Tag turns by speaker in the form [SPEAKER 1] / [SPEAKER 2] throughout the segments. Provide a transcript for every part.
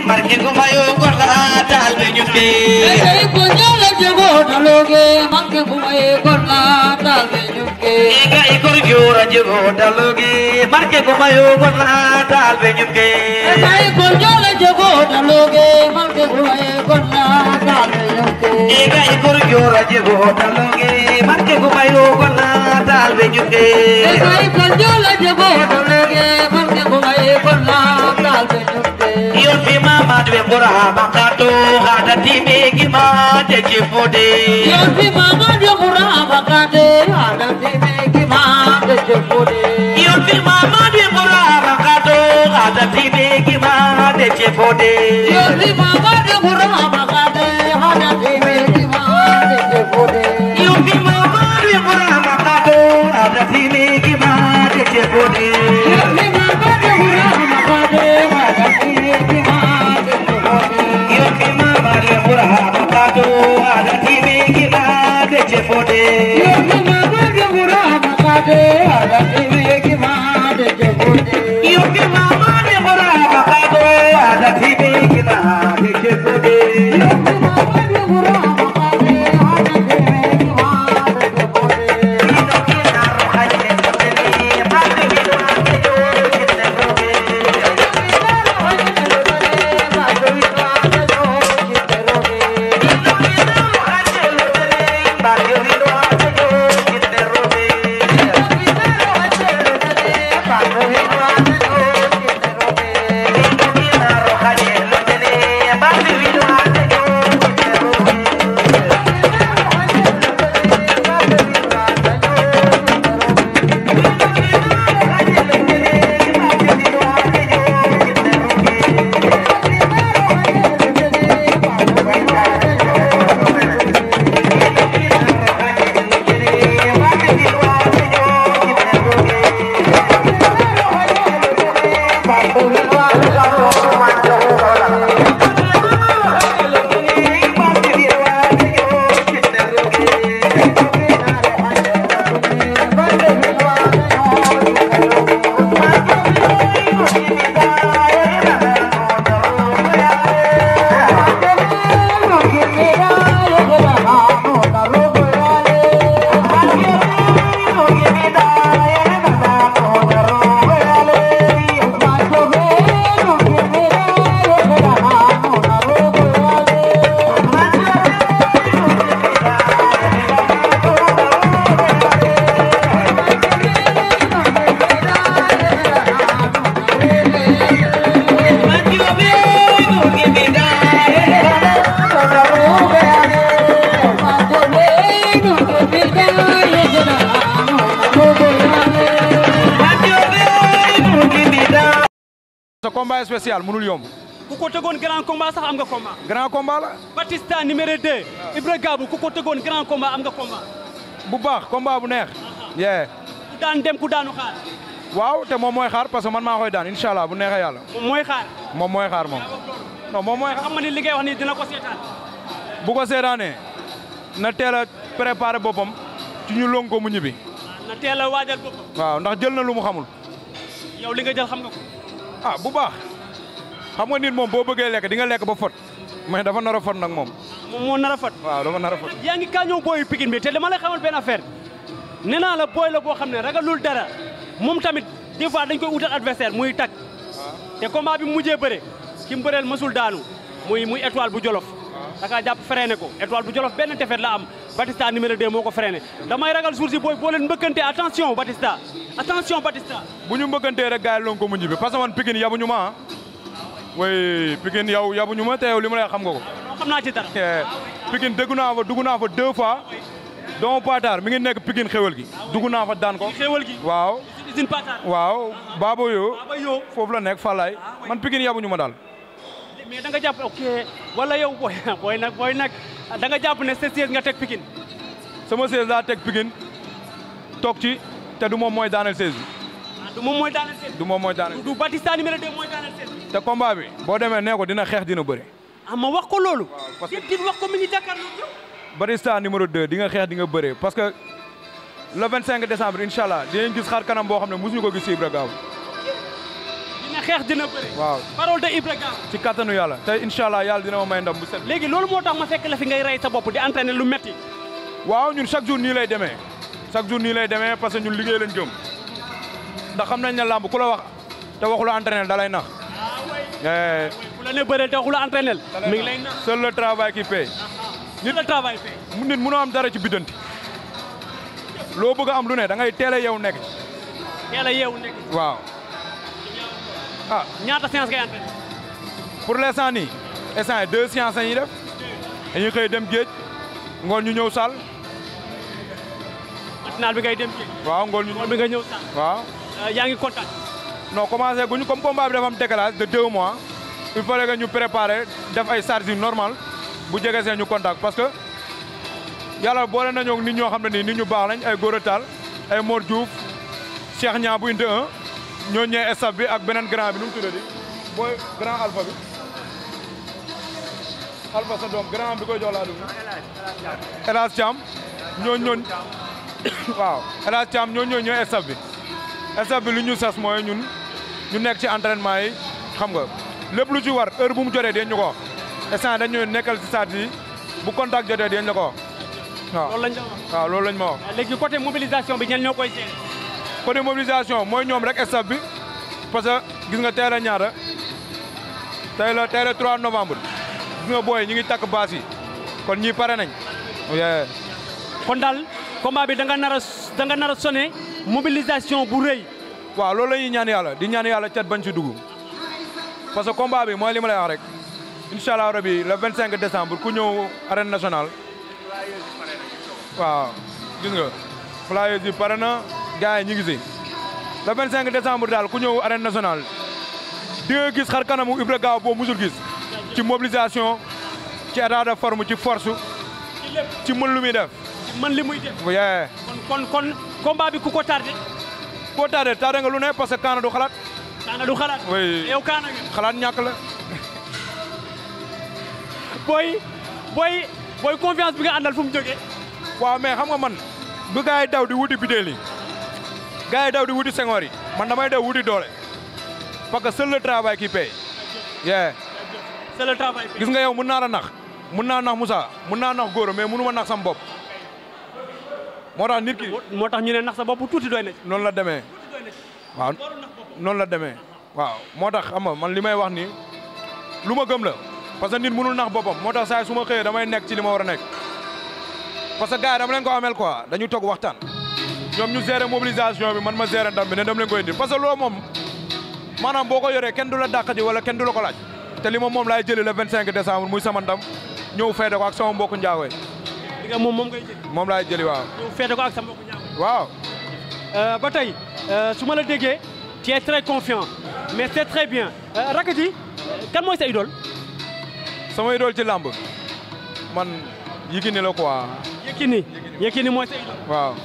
[SPEAKER 1] marke gumayo gorla talbe nyuke
[SPEAKER 2] Ey konjala jago daloge manke bumaye korna talbe nyuke
[SPEAKER 1] ega ikor jora jego daloge marke gumayo gorla talbe nyuke
[SPEAKER 2] Ey konjala jago daloge manke bumaye korna talbe nyuke
[SPEAKER 1] ega ikor jora jego daloge marke gumayo gorla talbe nyuke
[SPEAKER 2] Ey konjala jago daloge manke bumaye korna talbe nyuke
[SPEAKER 1] yon fi mama dwe bora makato hada time gima de chefode
[SPEAKER 2] Yon fi mama de mura bakade ada time ki ma de chepode
[SPEAKER 1] yon fi mama dwe bora makato hada time gima de chefode
[SPEAKER 2] Yon fi mama de mura bakade ada time ki ma de chepode
[SPEAKER 1] yon fi mama dwe bora makato hada time gima de chefode
[SPEAKER 2] Yon fi mama de mura bakade ada time ki ma de chepode
[SPEAKER 1] yon fi mama dwe bora makato hada time gima de chefode
[SPEAKER 2] Yon fi mama de mura bakade ada time ki ma de chepode
[SPEAKER 1] yon fi mama dwe bora makato hada time gima de chefode
[SPEAKER 2] Yon fi mama de mura bakade ada time ki ma de chepode
[SPEAKER 3] sa combat spécial mënul yomb
[SPEAKER 4] ku ko tegoon grand combat sax am nga combat
[SPEAKER 3] grand combat la
[SPEAKER 4] Batista numéro 2 Ibra Gabou ku ko tegoon grand combat am nga combat
[SPEAKER 3] bu baax combat bu neex yee
[SPEAKER 4] ku daan dem ku daanu xaar
[SPEAKER 3] waaw te moom mooy xaar parce que man maa koy daan incha allah bu neexee yàlla
[SPEAKER 4] moom mooy xaar
[SPEAKER 3] moom mooy xaar moom non moom mooy xaar
[SPEAKER 4] xam nga ni li ngay wax ni dina ko seetaan
[SPEAKER 3] bu ko seetaanee na teel a préparé boppam ci ñu long ko mu ñibbi
[SPEAKER 4] na teel a waajal boppam
[SPEAKER 3] waaw ndax jël na lu mu xamul
[SPEAKER 4] yow li nga jël xam nga ko
[SPEAKER 3] ah bu baax xam nga nit moom boo bëggee lekk di nga lekk ba fot mais dafa nar a fot nag moom
[SPEAKER 4] moom moo nar a fat
[SPEAKER 3] waaw dafa nar a fot
[SPEAKER 4] yaa ngi kaa ñëw booyu Pikine bi te dama lay xamal benn affaire nee naa la booy la boo xam ne ragalul dara moom tamit des fois dañ koy utal adversaire muy tak te combat bi mu mujjee bëre ki mu bëreel mësul daanu muy muy étoile bu jolof da kaa jàpp freiné ko étoile bu jolof benn defet la am Batista numéro 2 moo ko freiné damay ragal jour si booy boo leen mbëkkante attention Batista attention Batista
[SPEAKER 3] bu ñu mbëkkantee rek gars yi long ko mu ñibbi parce que man Pikine yabuñu ma ah way Pikine yow yabuñu ma te yow li ma lay xam nga ko
[SPEAKER 4] non xam naa ci dara
[SPEAKER 3] Pikine dégg naa fa dugg naa fa deux fois doomu Paatar mi ngi nekk Pikine xewal gi dugg naa fa daan ko
[SPEAKER 4] xéewal gi
[SPEAKER 3] waaw
[SPEAKER 4] usine Patar
[SPEAKER 3] waaw Babo yo
[SPEAKER 4] Baba Yo
[SPEAKER 3] foofu la nekk Falaay man Pikine yabuñu ma daal
[SPEAKER 4] mais da nga jàpp ok wala yow booy booy nag booy nag da nga jàpp ne sa siège nga teg Pikine
[SPEAKER 3] sama siège laa teg Pikine toog ci te du moom mooy daaneel siège bi
[SPEAKER 4] ah du moom mooy daaneel seen
[SPEAKER 3] du moom mooy daaneel
[SPEAKER 4] du Batista numéro 2 mooy daaneel seen
[SPEAKER 3] te combat bi boo demee nee ko dina xeex dina bëri
[SPEAKER 4] ah ma wax ko loolu
[SPEAKER 3] parce que-
[SPEAKER 4] yéen dit wax ko mi ngi jàkkaarloo yow
[SPEAKER 3] Batista numéro 2 di nga xeex di nga bëree parce que le 25 décembre incha allah dinañ gis xar kanam boo xam ne mosuñu ko gis si Ibra Gaaw
[SPEAKER 4] dina xeex dina bëri.
[SPEAKER 3] waaw
[SPEAKER 4] parole de Ibra Gam.
[SPEAKER 3] ci kattanu yàlla te incha allah yàlla dina ma may ndam bu set.
[SPEAKER 4] léegi loolu moo tax ma fekk la fi ngay rey sa bopp di entraîner lu metti
[SPEAKER 3] waaw ñun chaque jour nii lay demee chaque jour nii lay demee parce que ñun liggéey lañ gëm ndax xam nañ ne làmb ku la wax te waxu la entraîner da lay nax. Eh,
[SPEAKER 4] bu la ne bëreel te waxu la entraîner mi ngi lay nax
[SPEAKER 3] seul le travail qui paie.
[SPEAKER 4] nit la travail fait.
[SPEAKER 3] mu nit mënoo am dara ci biddanti loo bëgg a am lu ne da ngay teel a yeewu nekk ci.
[SPEAKER 4] teel a yeewu nekk
[SPEAKER 3] waaw ah
[SPEAKER 4] ñaata séance ngay entraîner.
[SPEAKER 3] pour l'instant nii instant yi deux séances la ñuy def dañuy xëy dem géej ngoon ñu ñëw salle
[SPEAKER 4] matinal bi ngay dem géej.
[SPEAKER 3] waaw ngoon ñu
[SPEAKER 4] ngoon bi nga ñëw sax
[SPEAKER 3] waaw
[SPEAKER 4] yaa ngi kontaan.
[SPEAKER 3] non commencé guñu comme combat bi dafa am décalage de deux mois il fallait que ñu préparer def ay charges yu normal bu jege see ñu contact parce que yàlla boole nañoo ak nit ñoo xam ne nii nit ñu baax lañ ay Gora Tall ay Mor Diouf Cheikh Niang bu indi un ñoo ñëwee staff bi ak beneen grand bi nu mu tuddati booy grand alpha bi alpha sa doom grand bi koy jox laa dugg El Hadj Thiam ñoo ñoon waaw El Hadj Thiam ñoo ñoo ñëwee staff bi staff bi lu ñu sas mooy ñun ñu nekk ci entraînement yi xam nga lépp lu ci war heure bu mu jotee dañ ñu ko wax instant dañu nekkal ci saat yi bu contact jotee dañ la ko wax waaw
[SPEAKER 4] loolu lañ la wax.
[SPEAKER 3] waaw loolu lañ ma wax
[SPEAKER 4] léegi côté mobilisation bi ñen ñoo koy gérer.
[SPEAKER 3] côté mobilisation mooy ñoom rek staff bi parce que gis nga tey la ñaata tey la tey la 3 novembre gis nga booy ñi ngi takk baas yi kon ñii pare nañ yeah.
[SPEAKER 4] kon daal combat bi da nga nar a da nga nar a sonné mobilisation bu rëy.
[SPEAKER 3] waaw loolu la ñuy ñaan yàlla di ñaan yàlla cat bañ ci dugg parce que combat bi mooy li ma lay wax rek incha allah rabi le 25 décembre ku ñëw arène nationale waaw gis nga flyers yi pare na gars yi ñu ngi si le 25 décembre daal ku ñëw arène nationale di nga gis xar kanamu Ibra Gaaw boo musul gis ci mobilisation ci état de forme ci force ci mën lu muy def
[SPEAKER 4] man li muy def.
[SPEAKER 3] yee
[SPEAKER 4] kon kon kon combat bi ku ko tardé.
[SPEAKER 3] boo tardé tardé nga lu ne parce que kaana du xalaat
[SPEAKER 4] kaana du xalaat.
[SPEAKER 3] Oui.
[SPEAKER 4] yow kaana nga.
[SPEAKER 3] xalaat ñàkk la
[SPEAKER 4] booy booy booy confiance bi nga àndal fu mu jógee.
[SPEAKER 3] waaw mais xam nga man bu gars yi daw di wuti bidéel yi gars yi daw di wuti sengoor yi man damay daw wuti doole parce que seul le travail qui paye yeah
[SPEAKER 4] c'est le travail.
[SPEAKER 3] gis nga yow mun naa la nax mun naa nax Moussa mun naa nax Gora mais munu ma nax sam bopp moo tax nit ki
[SPEAKER 4] moo tax ñu ne nax sa bopp tuuti doy na ci.
[SPEAKER 3] noonu la demee waaw noonu la demee waaw moo tax xam nga man li may wax ni lu ma gëm la parce que nit mënul nax boppam moo tax saa yi su ma xëyee damay nekk ci li ma war a nekk parce que gars yi dama leen ko amel quoi dañu toog waxtaan ñoom ñu gérer mobilisation bi man ma gérer ndam bi ne dama leen koy indi parce que loolu moom maanaam boo ko yoree kenn du la dàq ji wala kenn du la ko laaj te li ma moom laay jëli le 25 décembre muy sama ndam ñëw feete ko ak sama mbokku njaago yi
[SPEAKER 4] li nga moom moom ngay jël.
[SPEAKER 3] moom laay jëli waaw
[SPEAKER 4] yow feete ko ak sa mbokku ñaaw.
[SPEAKER 3] waaw
[SPEAKER 4] ba tey su ma la déggee tu es très confiant mais c'est très bien Rackety kan mooy sa idole.
[SPEAKER 3] sama idole ci làmb man Yékini la quoi
[SPEAKER 4] Yékini Yékini mooy sa idole.
[SPEAKER 3] waaw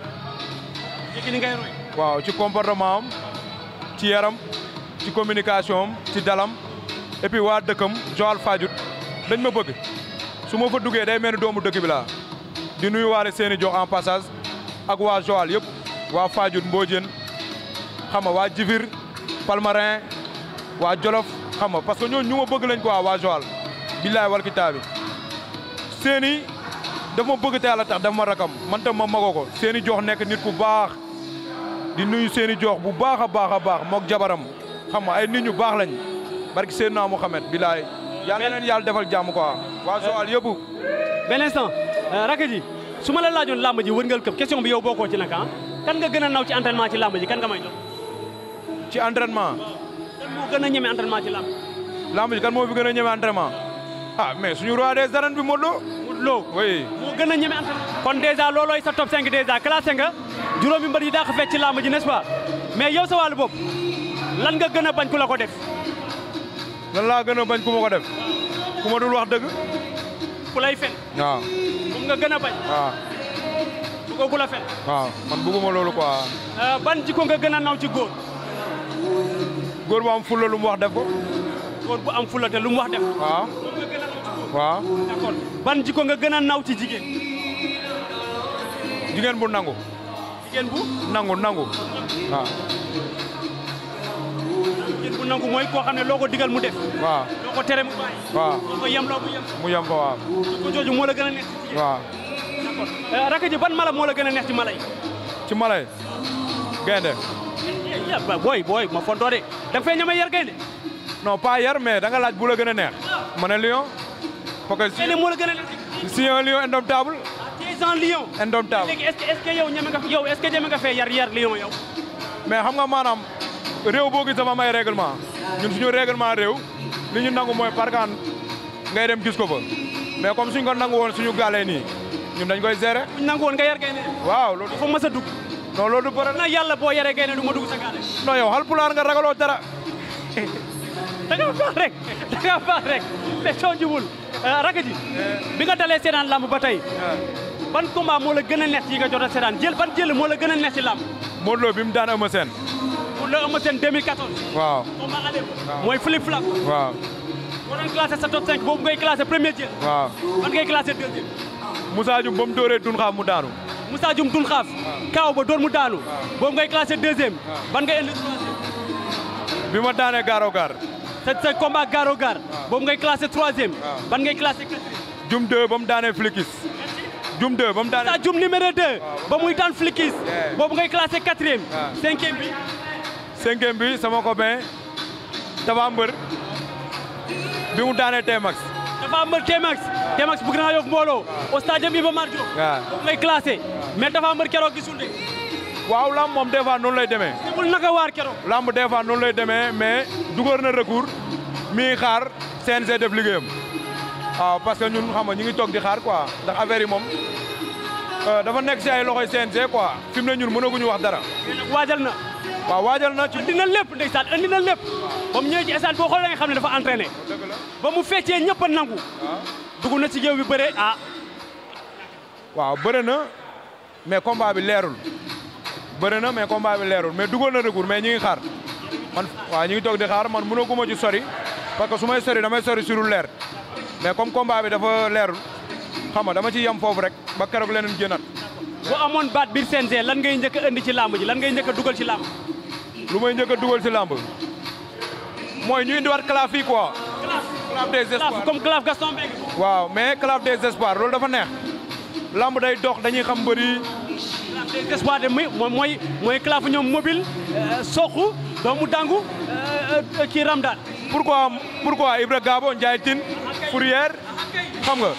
[SPEAKER 4] Yékini ngay roy.
[SPEAKER 3] waaw ci comportement am ci yaram ci communication am ci dalam et puis waa dëkkam Joal Fadiouth dañ ma bëgg su ma fa duggee day mel ni doomu dëkk bi laa di nuyu waale seeni jox en passage ak waa Joal yëpp waa Fadiouth Mbodiène xam nga waa Jifir Palmarin waa Jolof xam nga parce que ñooñu ñu ma bëgg lañ quoi waa Joal billaay wal kitaabi seeni daf ma bëgg te yàlla tax daf ma rakam man tam ma magoo ko seeni jox nekk nit ku baax di nuyu seeni jox bu baax a baax a baax mook jabaram xam nga ay nit ñu baax lañ barki Seydina Mouhamed bilaay yàlla na leen yàlla defal jàmm quoi waa Joal yëpp
[SPEAKER 4] benn instant Rackety su ma la laajoon làmb ji wërngal këpp question bi yow bokkoo ci nag ah kan nga gën a naw ci entraînement ci làmb ji kan nga may jox
[SPEAKER 3] ci entraînement
[SPEAKER 4] kan moo gën a ñeme entraînement ci làmb
[SPEAKER 3] lamb ji kan moo fi gën a ñeme entraînement ah mais suñu roi des arènes bi Modou Lo
[SPEAKER 4] Modou Lo
[SPEAKER 3] oui
[SPEAKER 4] moo gën a ñeme entraînement kon dèjà loolooy sa top 5 dèjà classé nga juróomi mbër yi daa ko fekk ci làmb ji n'est-ce pas mais yow sa wàllu bopp lan nga gën a bañ ku la ko def
[SPEAKER 3] lan laa gën a bañ ku ma ko def ku ma dul wax dëgg
[SPEAKER 4] ku lay fen
[SPEAKER 3] waaw
[SPEAKER 4] moom nga gën a bañ
[SPEAKER 3] waaw
[SPEAKER 4] bu ko ku la fen
[SPEAKER 3] waaw man bëgguma loolu quoi
[SPEAKER 4] ban jikko nga gën a naw ci góor
[SPEAKER 3] góor bu am fulla lu mu wax def ko
[SPEAKER 4] góor bu am fulla te lu mu wax def
[SPEAKER 3] waaw
[SPEAKER 4] moom nga gën a naw ci góor
[SPEAKER 3] waaw
[SPEAKER 4] d'accord ban jikko nga gën a naw ci jigéen
[SPEAKER 3] jigéen bu nangu
[SPEAKER 4] jigéen bu
[SPEAKER 3] nangu nangu waaw
[SPEAKER 4] jël bu nangu mooy koo xam ne loo ko digal mu def
[SPEAKER 3] waaw
[SPEAKER 4] loo ko tere mu bàyyi
[SPEAKER 3] waaw
[SPEAKER 4] loo ko yem loo mu yem
[SPEAKER 3] mu yem fa waaw
[SPEAKER 4] ko jooju moo la gën a neex ci jigéen
[SPEAKER 3] waaw
[SPEAKER 4] d'accord rakk ji ban mala moo la gën a neex ci mala yi
[SPEAKER 3] ci mala yi gaynde
[SPEAKER 4] ya ba- booy booy ma fontoo de da nga fay ñama yar gaynde
[SPEAKER 3] non pas yar mais da nga laaj bu la gën a neex ma ne lion parce que
[SPEAKER 4] gaynde moo la gën a neex
[SPEAKER 3] si si un lion indomptable
[SPEAKER 4] ci en lion
[SPEAKER 3] indomptable
[SPEAKER 4] léegi est-ce que est-ce que yow ñeme nga yow est-ce que ñeme nga fee yar yar lion yow
[SPEAKER 3] mais xam nga maanaam réew boo gis dafa am ay règlement ñun suñu règlement réew li ñu nangu mooy parkaan ngay dem gis ko fa mais comme suñ ko nangu woon suñu gàllee nii ñun dañ koy gérer
[SPEAKER 4] buñ nangu woon nga yar gaynde
[SPEAKER 3] waaw loolu
[SPEAKER 4] fa mës a dugg
[SPEAKER 3] non loolu du bëri
[SPEAKER 4] na yàlla boo yaree gaynde du ma dugg sa gaale
[SPEAKER 3] non yow Haalpulaar nga ragaloo dara
[SPEAKER 4] da nga baax rek da nga baax rek mais soo jubul rakk ji bi nga dalee seetaan lamb ba tey ban combat moo la gën a neex yi nga jot a seetaan jël ban jël moo la gën a neex ci lamb
[SPEAKER 3] Modou Lo bi mu daan Eumeu Sène
[SPEAKER 4] pour le Eumeu Sène 2014
[SPEAKER 3] waaw
[SPEAKER 4] combat aller mooy flip flap
[SPEAKER 3] waaw
[SPEAKER 4] boo doon classé sa top 5 boobu ngay classé premier jël
[SPEAKER 3] waaw
[SPEAKER 4] ban ngay classé deuxième
[SPEAKER 3] Moussa Dioum ba mu dóoree dun xaam mu daanu
[SPEAKER 4] Moussa Dioum dun xaaf kaaw ba door mu daanu boobu ngay classé deuxième ban ngay indi troisième
[SPEAKER 3] bi ma daanee gaaro gaar
[SPEAKER 4] sa sa combat garo gar boobu ngay classé troisième ban ngay classé quatrième
[SPEAKER 3] Dioum 2 ba mu daanee flikis Dioum 2 ba mu daanee
[SPEAKER 4] Moussa Dioum numéro 2 ba muy daan flikis
[SPEAKER 3] Yeah.
[SPEAKER 4] boobu ngay classé quatrième
[SPEAKER 3] Ouais.
[SPEAKER 4] cinquième bi
[SPEAKER 3] cinquième bi sama copain Tafa Mbër bi mu daanee T-Max
[SPEAKER 4] dafa am T-Max T-Max bu Grand Yoff mbooloo au stade Iba Mar Diop
[SPEAKER 3] waaw
[SPEAKER 4] boobu ngay classé mais dafa am keroog gisul de
[SPEAKER 3] waaw lamb moom des fois noonu lay demee
[SPEAKER 4] bul naka waar keroog
[SPEAKER 3] lamb des fois noonu lay demee mais dugal na recours mi ngi xaar CNG def liggéeyam waaw parce que ñun xam nga ñu ngi toog di xaar quoi ndax affaire yi moom euh, dafa nekk si ay loxoy CNG quoi fi mu ne ñun mënaguñu wax dara
[SPEAKER 4] mais nag waajal na
[SPEAKER 3] waaw waajal na ci
[SPEAKER 4] andi na lépp ndeysaan andi na lépp ba mu ñëwee ci stade boo xoolee da nga xam ne dafa entraîné ba mu feccee ñëpp a nangu dugg na ci géew bi bëre ah
[SPEAKER 3] waaw bëre na mais combat bi leerul bëre na mais combat bi leerul mais dugal na recours mais ñi ngi xaar man waaw ñi ngi toog di xaar man mënaguma ci sori parce que su may sori damay sori surul leer mais comme combat bi dafa leerul xam nga dama ci yem foofu rek ba keroog leneen génnaat
[SPEAKER 4] bu amoon baat biir CNG lan ngay njëkk a indi ci làmb ji lan ngay njëkk a dugal ci làmb
[SPEAKER 3] lu may njëkk a dugal ci làmb mooy ñu indiwaat claf yi quoi claf des
[SPEAKER 4] claf
[SPEAKER 3] espoirs
[SPEAKER 4] comme claf Gaston Mbengue
[SPEAKER 3] waaw mais claf des espoirs loolu dafa neex làmb day dox dañuy xam mbëri
[SPEAKER 4] claf des espoirs de muy mooy mooy mooy claf ñoom mobile soxu doomu dangu kii Ramdan
[SPEAKER 3] pourquoi pourquoi Ibra Gabo Ndiaye Tine Fourière xam nga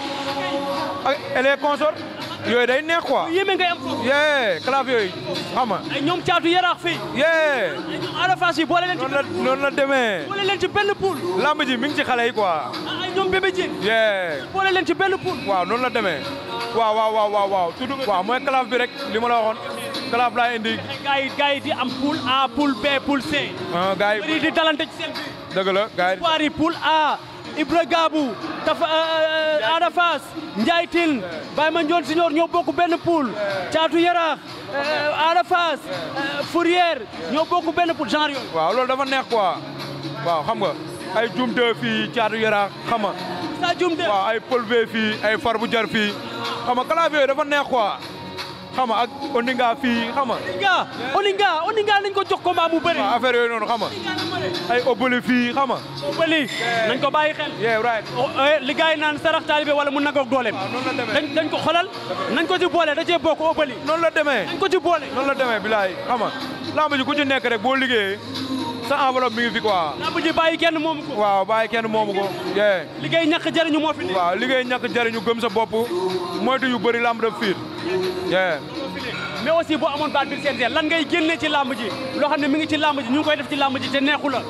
[SPEAKER 3] ak et les consorts yooyu day neex quoi
[SPEAKER 4] yéeme ngay am foofu
[SPEAKER 3] yee claf yooyu xam nga
[SPEAKER 4] ay ñoom caatu yaraax fii
[SPEAKER 3] yee
[SPEAKER 4] ay ñoom Ada Fass yi boole leen ci
[SPEAKER 3] noonu la noonu la demee
[SPEAKER 4] boole leen ci benn poule
[SPEAKER 3] lamb ji mi ngi ci xale yi quoi
[SPEAKER 4] ah ay ñoom bébé Diène
[SPEAKER 3] yee
[SPEAKER 4] boole leen ci benn poule
[SPEAKER 3] waaw noonu la demee waaw waaw waaw waaw waaw tudd nga waaw mooy claf bi rek li ma la waxoon claf laa indi
[SPEAKER 4] gars yi gars yi di am poule A poule B poule C
[SPEAKER 3] ah gars yi
[SPEAKER 4] bëri di dalante ci seen biir
[SPEAKER 3] dëgg la gars yi
[SPEAKER 4] Paris poule A Ibra Gabou Tafa Ada Fass Ndiaye Tine Baye Mandione Signor ñoo bokk benn poule Caatu Yaraax Ada Fass Fourière ñoo bokk benn poule genre yooyu
[SPEAKER 3] waaw loolu dafa neex quoi waaw xam nga ay jumte fii caatu yara xam nga
[SPEAKER 4] sa jum de
[SPEAKER 3] waaw ay pëlve fii ay far bu jar fii xam nga clavier yooyu dafa neex quoi xam nga ak oninga fii xam nga
[SPEAKER 4] Oninga Oninga Oninga nañ ko jox combat mu bëri
[SPEAKER 3] waaw affaire yooyu noonu xam nga ay obali fii xam nga
[SPEAKER 4] bëli nañ ko bàyyi xel
[SPEAKER 3] yeah right
[SPEAKER 4] o- eh, li gars yi naan sarax taalibe wala mu nagoog dooleem
[SPEAKER 3] waaw noonu la demee
[SPEAKER 4] dañ dañ ko xolal nañ ko ci boole da cee bokk obali
[SPEAKER 3] noonu la demee
[SPEAKER 4] nañ ko ci boole
[SPEAKER 3] noonu la demee bilaay xam nga lamb ji ku ci nekk rek boo liggéeyee sa enveloppe mi ngi fi quoi
[SPEAKER 4] lamb ji bàyyi kenn moomu ko
[SPEAKER 3] waaw bàyyi kenn moomu ko yeah
[SPEAKER 4] liggéey ñàkk jëriñu moo fi ne
[SPEAKER 3] waaw liggéey ñàkk jariñu gëm sa bopp moytu yu bëri lamb daf fiir yeah
[SPEAKER 4] mais aussi boo amoon baat biir CNG lan ngay génne ci làmb ji loo xam ne mi ngi ci làmb ji ñu ngi koy def ci làmb ji te neexu la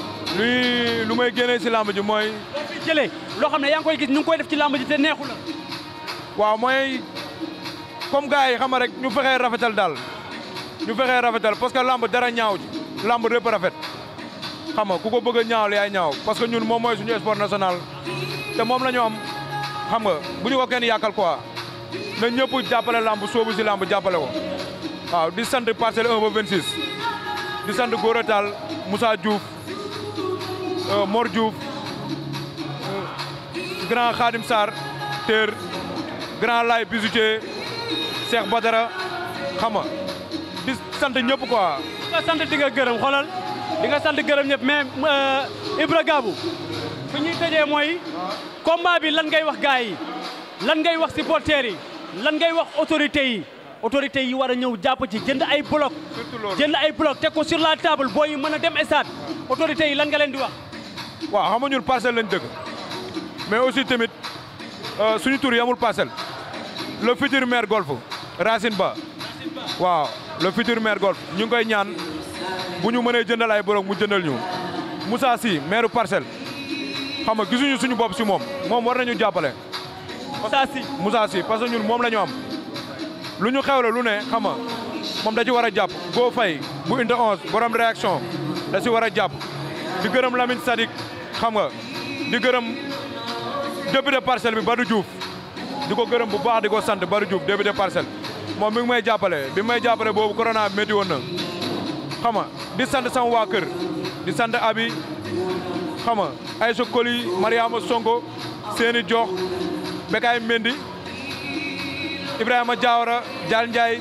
[SPEAKER 3] luy lu may génnee si lamb ji mooy
[SPEAKER 4] loo fi jëlee loo xam ne yaa ngi koy gis ñu ngi koy def ci làmb ji te neexu la
[SPEAKER 3] waaw mooy comme gars yi xam nga rek ñu fexee rafetal daal ñu fexee rafetal parce que lamb dara ñaaw ji lamb répp rafet xam nga ku ko bëgg a ñaawal yaay ñaaw parce que ñun moom mooy suñu sport national te moom la ñu am xam nga bu ñu ko kenn yàqal quoi na ñëpp jàppale lamb soobu si lamb jàppale ko waaw di sant parcelle 1 ba 26 di sant Gora Tall Moussa Diouf euh, Mor Diouf euh, grand Khadim Sarr Ter grand Lay Bijoutier Cheikh Badara xam nga di sant ñëpp quoi
[SPEAKER 4] nga sant di nga gërëm xoolal di nga sant gërëm ñëpp mais euh, Ibra Gabou fi ñuy tëjee mooy combat bi lan ngay wax gars yi lan ngay wax supporters yi lan ngay wax autorités yi autorités yi war a ñëw jàpp ci jënd ay bloc
[SPEAKER 3] Surtout loolu.
[SPEAKER 4] jënd ay bloc teg ko sur la table booy yi mën a dem stade autorités yi lan nga leen di wax
[SPEAKER 3] waaw xam nga ñun parcelle lañ dëkk mais aussi tamit euh, suñu tur yamul parcelle le futur maire golf Racine Ba waaw le futur maire golf ñu ngi koy ñaan bu ñu mënee jëndal ay borog mu jëndal ñu Moussa Sy maire parcelle xam nga gisuñu suñu bopp si moom moom war nañu jàppale
[SPEAKER 4] ça si
[SPEAKER 3] Moussa Sy parce que ñun moom la ñu am lu ñu xewle lu ne xam nga moom da ci war a jàpp Go Faye bu inde 11 borom réaction da ci war a jàpp di gërëm Lamine Sadik xam nga di gërëm député parcelle bi Badou Diouf di ko gërëm bu baax di ko sant Badou Diouf député parcelle moom mi ngi may jàppale bi may jàppale boobu corona métti woon na xam nga di sant sama waa kër di sant abi xam nga Aïssa Koli Mariama Sonko seeni jox Bekaay Mendy Ibrahima Diawara Dial Ndiaye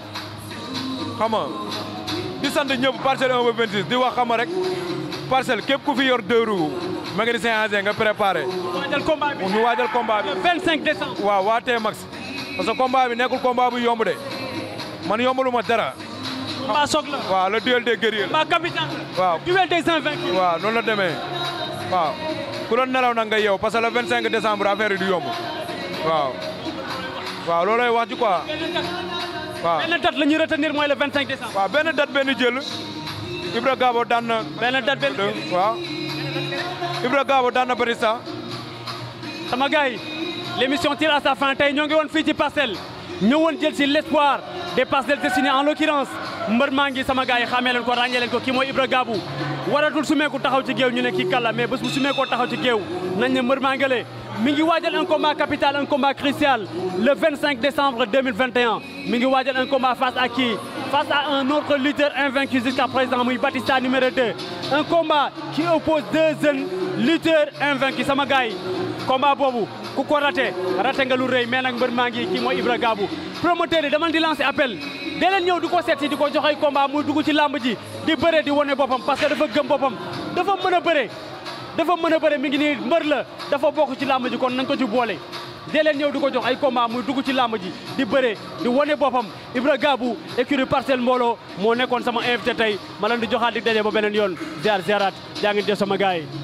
[SPEAKER 3] xam nga di sant ñëpp parcelle 1 ba 26 di wax xam nga rek parcelle képp ku fi yor deux roues mécanicien engin nga préparé
[SPEAKER 4] waajal combat bi
[SPEAKER 3] ñu waajal combat bi
[SPEAKER 4] le 25 décembre
[SPEAKER 3] waaw waa T-Max parce que combat bi nekkul combat bu yomb de man yombalu ma dara
[SPEAKER 4] combat soog la
[SPEAKER 3] waaw le duel des guerriers la
[SPEAKER 4] combat capital la
[SPEAKER 3] waaw
[SPEAKER 4] duel des invaincus
[SPEAKER 3] waaw noonu la demee waaw ku doon nelaw nag nga yeew parce que le 25 décembre affaire yi du yomb waaw waaw loolay wax ji quoi waaw
[SPEAKER 4] benn date la ñuy retenir mooy le 25 décembre
[SPEAKER 3] waaw benn date benn jël Ibra Gabo daan na
[SPEAKER 4] benn date benn
[SPEAKER 3] waaw Ibra Gabo daan na Batista
[SPEAKER 4] sama gars yi l'émission tire à sa fin tey ñoo ngi woon fii ci parcelle ñëwoon jël si l'espoir des parcelles destinées en l'occurrence mbër maa ngi sama gars yi xamee leen ko ràññee leen ko kii mooy Ibra Gabou waratul sumeeku taxaw ci géew ñu ne kii kàlla mais bés bu sumeekoo taxaw ci géew nañ ne mbër maa ngale mi ngi waajal un combat capital un combat crucial le 25 décembre 2021 mi ngi waajal un combat face à qui face à un autre lutteur invaincu jusqu'à présent muy Batista numéro 2 un combat qui oppose deux jeunes lutteurs invaincus sama gars yi combat boobu ku ko raté raté nga lu rëy mais nag mbër maa ngi kii mooy Ibra Gabou promoteur yi dama di lancer appel dee leen ñëw di ko seet si di ko jox ay combat muy dugg ci làmb ji di bëre di wane boppam parce que dafa gëm boppam dafa mën a bëre dafa mën a bëre mi ngi nii mbër la dafa bokk ci làmb ji kon nañ ko ci boole dee leen ñëw di ko jox ay combat muy dugg ci làmb ji di bëre di wane boppam Ibra Gabou écurie Parcelles mbooloo moo nekkoon sama invité tey ma leen di joxaat di daje ba beneen yoon ziar ziarat jaa ngeen jëf sama gars yi